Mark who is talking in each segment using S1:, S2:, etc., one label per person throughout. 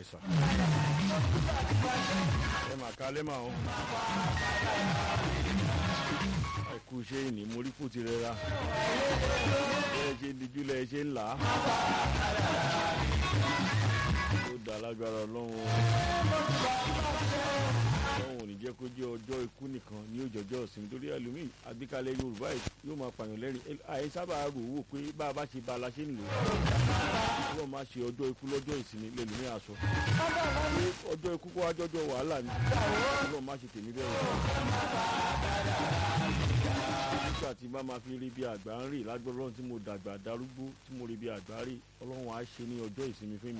S1: sà. ẹ mà kálẹ́ mà ó. àìkú ṣe ìní mo rí kù ti rẹra. bẹ́ẹ̀ ṣe dijú lẹ ṣe ń là á. ó dá lágbára ọlọ́run o. ọlọ́run ò ní jẹ́ kó jẹ́ ọjọ́ ikú nìkan ní òjòjọ́ ìsinmi torí ẹlòmíì àgbékalẹ̀ yorùbá yìí yóò máa pààyàn lẹ́rìn àyè sábà rò wò pé bá a bá ṣe ba la ṣe ń lò ó ọlọ́run máa ṣe ọjọ́ ikú lọ́jọ́ ìsinmi lẹ́lòmíì aṣọ ọjọ́ ikú kó wájọ́jọ́ wàhálà ni ọlọ́run máa ṣe tèmi bẹ́ẹ̀ nígbà tí bá máa fi rí bí àgbà ń rì lágbára ọlọ́run tí mo dàgbà darúgbó tí mo rí bí àgbà rì ọlọ́run á ṣe ní ọjọ́ ìsinmi fún mi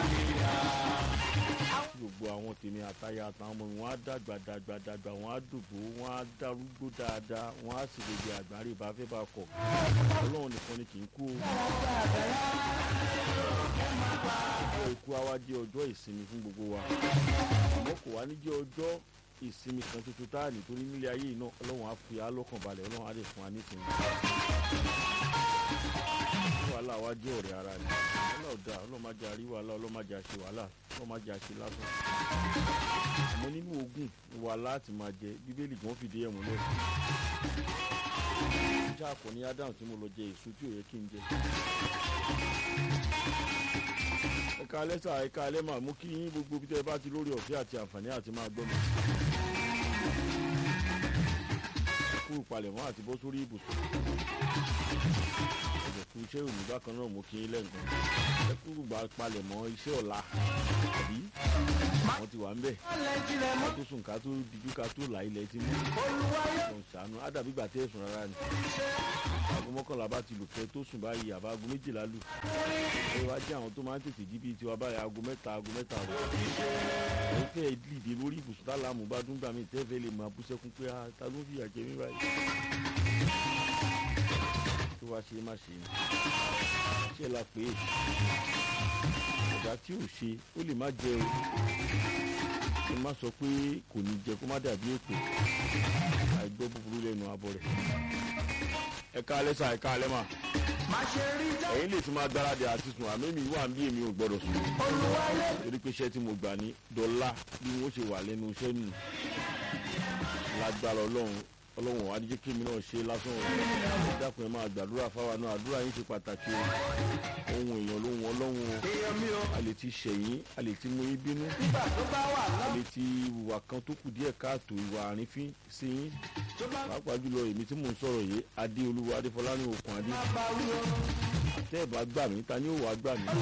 S1: gbogbo àwọn tèmi àtayà àtàwọn ọmọ mi wọn á dàgbà dàgbà dàgbà wọn á dùgbò wọn á darúgbó dáadáa wọn á sì lè bí àgbà rì bá fẹ́ bá kọ̀ ọlọ́run nìkan ni kì í kú o ọjọ́ ikú á wá jẹ́ ọjọ́ ìsinmi fún gbogbo wa àmọ́ kò wá ní jẹ́ ọjọ́ ìsinmi kan tuntun tá a nítorí nílé ayé iná ọlọ́run á fi á lọ́kàn balẹ̀ ọlọ́run á lè fún wa nísìnyí. wàhálà wa jẹ́ ọ̀rẹ́ ara ni wàhálà ọ̀dà ọlọ́run má jẹ́ àrí wàhálà ọlọ́run má jẹ́ àṣe wàhálà ọlọ́run má jẹ́ àṣe lásán. àmọ́ nínú ogun wàhálà àti máa jẹ bíbélì gan fìdí ẹ̀ múlẹ̀. ìjà kò ní ádámù tí mo lọ jẹ èso tí ò yẹ kí n jẹ ẹ̀ka alẹ́sà ẹ̀ka alẹ́ máa mú kí yín gbogbo bí tẹ́ ẹ bá ti lórí ọ̀fẹ́ àti àǹfààní àti máa gbọ́ mi. kú ìpalẹ̀mọ́ àti bọ́ sórí ibùsùn. ẹ̀jẹ̀ kú iṣẹ́ òní bákan náà mú kí yín lẹ́ǹkan. ẹ kú gbà palẹ̀mọ́ iṣẹ́ ọ̀la àbí wọ́n ti wà ń bẹ̀. ká tó sùn ká tó dijú ká tó là ilẹ̀ ti mú. ọ̀n ṣàánú ádàbí gbà tẹ́ ẹ̀sùn rárá ni. aago mọ́kànlá bá ti lù kẹ́ tó sùn báyìí àbá aago méjìlá lù. ẹ wá jẹ́ àwọn tó máa ń tètè jí bíi tiwa báyìí aago mẹ́ta aago mẹ́ta rẹ̀. ẹ fẹ́ dìde lórí ibùsùn tálámù bá dún gbà mí tẹ́fẹ́ lè máa bú sẹ́kún pé ta ló ń fìyà jẹ mí báyìí. tó wá ṣe má ṣe ni ṣé la pè é ọ̀dà tí ò ṣe ó lè má jẹ o ẹ má sọ pé kò ní jẹ kó má dàbí èpè àìgbọ́ búburú lẹ́nu abọ́ rẹ̀ ẹ káalẹ́ sà ẹ káalẹ́ mà ẹ̀yin lè ti máa gbáradì àti sùn àmì mi wà bí èmi ò gbọ́dọ̀ sùn torí pé iṣẹ́ tí mo gbà ní dọ́là bí wọ́n ṣe wà lẹ́nu iṣẹ́ nù lágbára ọlọ́run ọlọ́run wa díjẹ́ kémi náà ṣe lásán o dákun ẹ máa gbàdúrà fáwa náà àdúrà yín ṣe pàtàkì o ohun èèyàn lóhun ọlọ́run o a lè ti ṣẹ̀yìn a lè ti mú yín bínú a lè ti ìwà kan tó kù díẹ̀ káàtó ìwà àrífín sí yín pàápàá jùlọ èmi tí mò ń sọ̀rọ̀ yìí adé olúwa adéfọlá ní òkun adé tẹ́ ẹ̀ bá gbà mí ta ni ó wàá gbà mí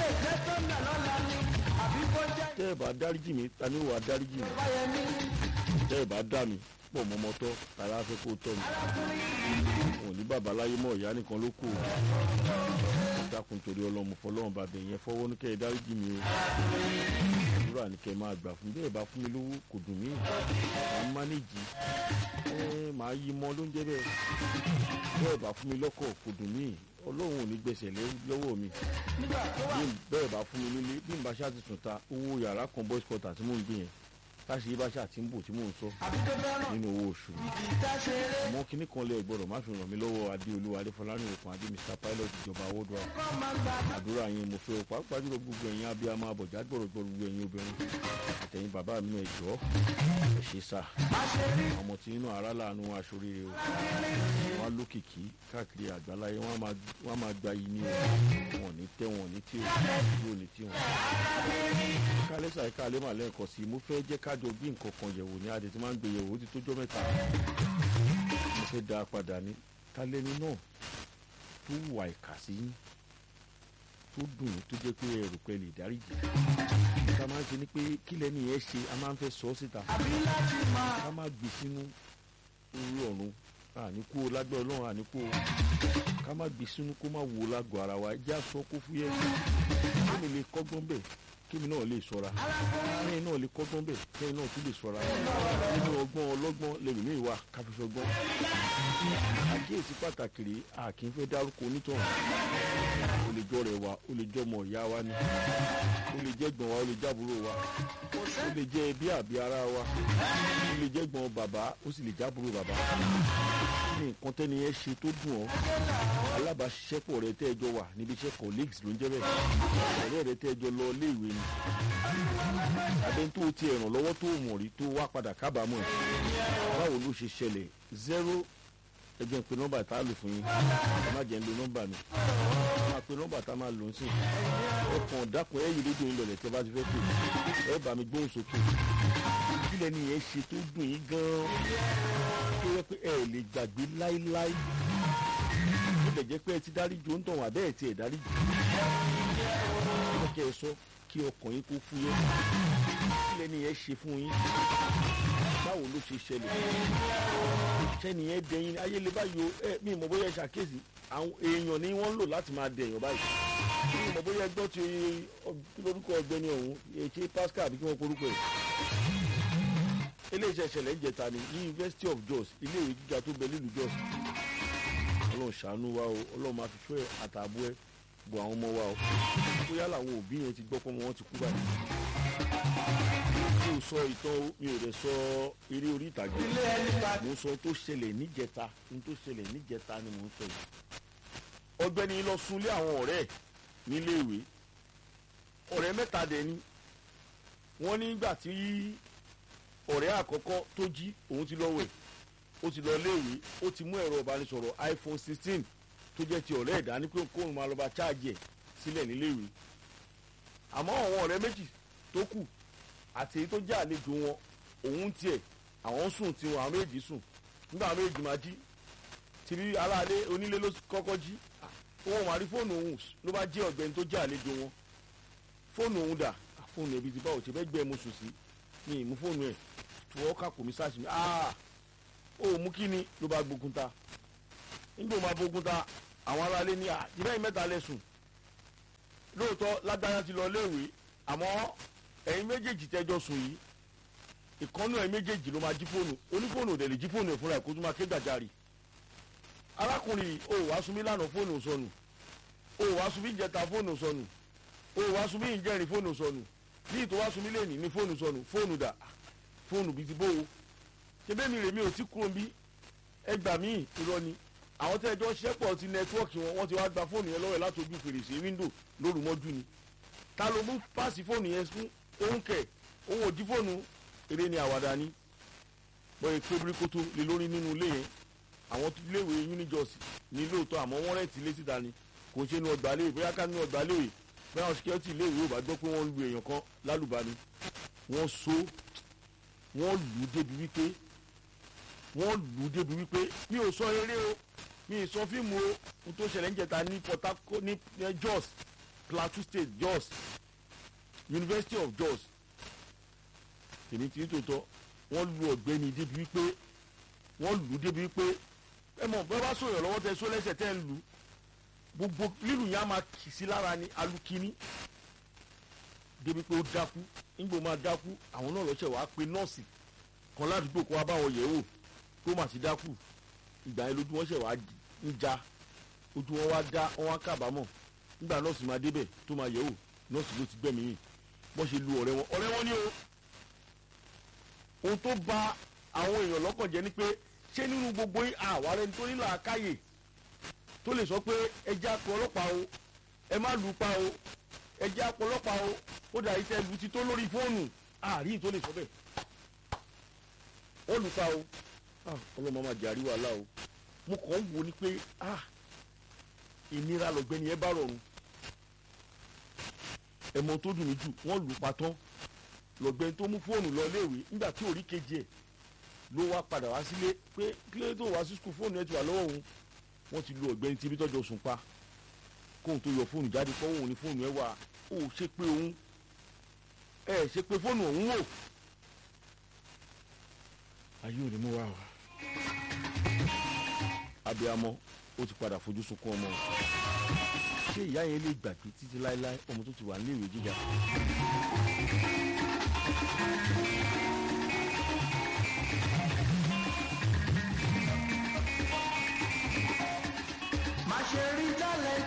S1: tẹ́ ẹ̀ bá dáríjì mí ta ni ó wàá dáríjì mí tẹ́ ẹ̀ bá dà mí pọ̀ mọ́mọ́tọ́ tààrà fẹ́ kó tọ́ mi òun ní bàbá láyé mọ́ ìyá nìkan ló kù dákun torí ọlọ́mọ fọlọ́run bàbá yẹn fọwọ́ ní kẹ́ ẹ dáríjì mi o àdúrà ní kẹ́ ẹ máa gbà fún bẹ́ẹ̀ bá fún mi lówó kò dùn mí màá mánéjì ẹ màá yí mọ́ ló ń jẹ́ bẹ́ẹ̀ bẹ́ẹ̀ bá fún mi lọ́kọ̀ kò dùn mí ọlọ́run ò ní gbèsè lọ́wọ́ mi bẹ́ẹ̀ bá fún mi nílé bí n bá ṣáà ti sùn ta owó yàrá kan boys quarter tí mò ń gbé yẹn táṣe yí bá ṣáà ti ń bò tí mò ń sọ nínú owó oṣù àmọ́ kínní kan lè gbọ́dọ̀ má fi ràn mí lọ́wọ́ adéolúwa adéfọlárìn òkun adé mr pilot ìjọba awọ́dọ̀ àdúrà yín mo fẹ́ o pàápàá jùlọ gbogbo ẹ̀yin abiyamọ abọ̀já gbọ̀rọ̀gbọ̀rọ̀ gbogbo ẹ̀yin obìnrin àtẹ̀yìn bàbá mi náà ẹ̀jọ́ ẹ̀ ṣe sá ọmọ tí inú ara láàánú aṣoríire o wọn á lókìkí káàkiri àgbáláyé wọn á máa gba yìí ní o wọn ní tẹ wọn ní tí o yóò ní tí wọn. kálẹ́sà kálẹ́ màlẹ́ nǹkan sí i mo fẹ́ jẹ́ kájọ bí nǹkan kan yẹ̀wò ní adé tí máa ń gbé yẹ̀wò ó ti tójọ́ mẹ́ta mo fẹ́ dá a padà ní kálẹ́ni náà tó wà ìkà sí yín tó dùn ún tó jẹ́ pé ẹrù pẹ́ lè dáríjì ká máa ń ṣe ni pé kí lẹ́ni yẹn ṣe a máa ń fẹ́ sọ ọ́ síta ká máa gbé sínú orí ọ̀run àníkú o lágbẹ́ ọlọ́run àníkú o ká má gbé sínú kó má wo lágọ̀ọ́ ara wa ẹjẹ́ àsọ kó fúyẹ́ kí mi lè kọ́gbọ́n bẹ̀ kí mi náà lè sọ̀ra kẹ́yìn náà lè kọ́gbọ́n bẹ̀ kẹ́yìn náà tún lè sọ̀ra nínú ọgbọ́n ọlọ́gbọ́n lẹ́nu mi wà káfíṣọgbọ́n àkíyèsí pàtàkì rèé a kì í fẹ́ dárúkọ onítọ̀hún o lè jọ rẹ̀ wá o lè jọ ọmọ ìyá wa ni o lè jẹ́ gbọ̀n wa o lè jábúrò wa o lè jẹ́ ẹbí àbí ara wa o lè jẹ́ gbọ̀n bàbá o sì lè jábúrò bàbá ní nǹkan tẹ́ni yẹn ṣe tó dùn ọ́ alábàáṣiṣẹ́pọ̀ rẹ tẹ́ ẹ jọ wà níbi iṣẹ́ colleagues ló ń jẹ́ bẹ́ẹ̀ ọ̀rẹ́ rẹ tẹ́ ẹ jọ lọ ilé ìwé ni abẹ́ni tó ti ẹ̀ràn lọ́wọ́ tó mọ̀ rí tó wá padà kábàámọ̀ ẹ̀ báwo ló ṣe ṣẹlẹ̀ zero ẹ jẹ́ n pe nọ́mbà tá a lò fún yín ẹ má jẹ́ ń lo nọ́mbà mi ẹ máa pe nọ́mbà tá a máa lò ń sìn ẹ kàn dákun ẹ yí rédíò yín lọlẹ̀ tẹ́ bá ti fẹ́ pè ẹ bá mi gbóhùn sókè kílẹ̀ ni yẹn ṣe tó dùn yín gan-an tó yẹ pé ẹ lè gbàgbé láíláí ó lè jẹ́ pé ẹ ti dáríjì ó ń tàn wá bẹ́ẹ̀ tí ẹ dáríjì ó kẹ́ ẹ sọ kí ọkàn yín kó fúyẹ́ kílẹ̀ ni yẹn ṣe fún yín báwo ló ṣe ṣẹlẹ̀ sẹ́ni yẹn dẹ̀yìn ayéle báyìí o ẹ mi mọ̀ bóyá ẹ ṣàkíyèsí àwọn èèyàn ni wọ́n ń lò láti máa dẹ̀yàn báyìí mi mọ̀ bóyá ẹ gbọ́ ti kí lórúkọ ọ̀gbẹ́ni ọ̀hún ètí Pascal àbí kí wọ́n porúkọ ẹ̀ eléyìí ṣẹlẹ̀ ń jẹta ní University of Jos iléèwé gíga tó bẹ nílùú Jos Ọlọ́run ṣàánú wa o Ọlọ́run máa fi fẹ́ àtààbọ̀ ẹ bọ̀ àwọn ọmọ wa o bóyá làwọn òbí yẹn ti gbọ́ pé wọ́n ti kú báyìí mi ò sọ ìtàn mi ò rẹ̀ sọ eré orí ìtàgé mo sọ tó ṣẹlẹ̀ níjẹta ní tó ṣẹlẹ̀ níjẹta ni mo ń sọ yìí ọ̀gbẹ́ni lọ sunlé àwọn ọ̀rẹ́ ẹ̀ níléèwé ọ̀rẹ́ mẹ́ta dẹ̀ ni wọ́n nígbà tí ọ̀rẹ́ àkọ́kọ́ tó jí òun ti lọ wẹ̀ ó ti lọ léèwé ó ti mú ẹ̀rọ ìbánisọ̀rọ̀ iPhone sixteen tó jẹ́ ti ọ̀rẹ́ ẹ̀dá ní pé kóun máa lọ bá cháàjì ẹ̀ sílẹ̀ níléèwé àmọ́ àwọn ọ̀rẹ́ méjì tó kù àti èyí tó jẹ́ àlejò wọn òun tiẹ̀ àwọn sùn tí wọn àwọn méjì sùn nígbà àwọn méjì máa jí tìrí aráalé onílé ló kọ́kọ́ jí wọn máa rí fóònù òun ló bá jẹ́ ọ̀gbẹ́ni tó jẹ́ àlejò wọn fóònù òun dà fóònù ẹbí ti bá òtí fẹ́ gbé ẹ mo sùn sí ní ìmú fóònù ẹ̀ fọwọ́ kà kò mí sáàsì mi aa ó mú kí ni ló bá gbógun ta nígbà máa gbógun ta àwọn aráalé ní à ìbẹ́yìn mẹ́ta lẹ́sùn lóòótọ́ lágbára ti lọ léèwé àmọ́ ẹ̀yin méjèèjì tẹ́jọ́ sùn yìí ìkànnù ẹ̀yin méjèèjì ló máa jí fóònù onífóònù ò dẹ̀ lè jí fóònù ẹ̀ fúnra ẹ̀ kó tún máa ké gbàjarì arákùnrin ò wá sunmí lánàá fóònù sọnù ò wá sunmí ìjẹta fóònù sọnù ò wá sunmí ìjẹrin fóònù sọnù ní ìtò wá sunmí lẹ́nìí ní fóònù sọnù fóònù dà fóònù bíi ti bóo ṣebí mi rèmi ò tí kúrò bí ẹgbà míì irọ́ ni àwọn tẹ́jọ́ ṣẹ́pọ̀ ti nẹ́tíwọ́ọ̀kì wọn wọ́n ti wá gba fóònù yẹn lọ́wọ́ ẹ̀ láti ojú fèrèsé wíńdò lóru mọ́jú ni ta ló mú páàsì fóònù yẹn fún òun kẹ̀ òun ò jí fóònù eré ni àwàdà ni bọ́yẹ̀ kébìrìkótó lé lórí nínú ilé yẹn àwọn iléèwé unijọ́sì ní lóòótọ́ àmọ́ wọ́n rẹ̀ tí ilé síta ni kò ṣe nu ọgbà léèwé bóyá ká nu ọgbà léèwé bóyá àwọn sikẹ́rìtì iléèwé ò bá gbọ́ pé wọ́n lu èèyàn kan lálùbami wọ́n so wọ́n lù ú débi wípé wọ́n lù ú débi wípé mi ò sọ eré o mi ì sọ fíìmù o n tó ṣẹlẹ̀ ń jẹta ní Port Harcourt ní Jos Plateau State Jos University of Jos èmi tí tòótọ́ wọ́n lu ọ̀gbẹ́ni débi wípé wọ́n lù ú débi wípé ẹ mọ̀ bẹ́ẹ̀ bá sọ̀rọ̀ lọ́wọ́ tẹ sọ lẹ́sẹ̀ tẹ́ ń lu gbogbo lílù yẹn á máa kì sí lára ní alukini débi pé ó dákú nígbà ó máa dákú àwọn náà lọ́sẹ̀ wàá pe nọ́ọ̀sì kan ládùúgbò kó wá bá wọn yẹ̀ wò kó má ti dákú ìgbà yẹn lójú wọn ṣẹ̀ wàá ń ja ojú wọn wá dá wọn wá kábàámọ̀ nígbà nọ́ọ̀sì máa débẹ̀ tó máa yẹ̀ wò nọ́ọ̀sì ló ti gbẹ̀mí yìí wọ́n ṣe lu ọ̀rẹ́ wọn ọ̀rẹ́ wọn ni o ohun tó bà àwọn èèyàn lọ́kàn jẹ́ ni pé ṣé nínú gbogbo àwárẹ̀ tó nílò àkáyè tó lè sọ pé ẹjẹ́ àpò ọlọ́pàá o ẹ má lù ú pa o ẹjẹ́ àpò ọlọ́pàá o ó dà yìí tẹ́ lu ti tó lórí fóònù àárín tó lè sọ bẹ́ẹ̀ wọ́n lù ú pa o ọlọ́mọ máa jẹ́ àríwá lá o mo kàn ń wo ni pé ìnira lọ́gbẹ́ni ẹ bá rọrùn ẹ̀mọ́ tó dùn mí jù wọ́n lù ú pa tán lọ́gbẹ́ni tó mú fóònù lọ léèwé nígbà tí orí kejì ẹ̀ ló wá padà wá sílé pé kílé tó wá sí skul fóònù ẹ̀ ti wà lọ́wọ́ òun wọ́n ti lu ọ̀gbẹ́ni tí ibi tọ́jọ́ sùn pa kóun tó yọ fóònù jáde kọ́ òun ní fóònù ẹ̀ wà ó ṣe pé òun ẹ̀ ṣe pé fóònù òun wò ayé ò ní mú wá wá abiyamọ ó ti padà fojú sunkún ọmọ ṣé ìyá yẹn lè gbàgbé títí láéláé ọmọ tó ti wà níléèwé gíga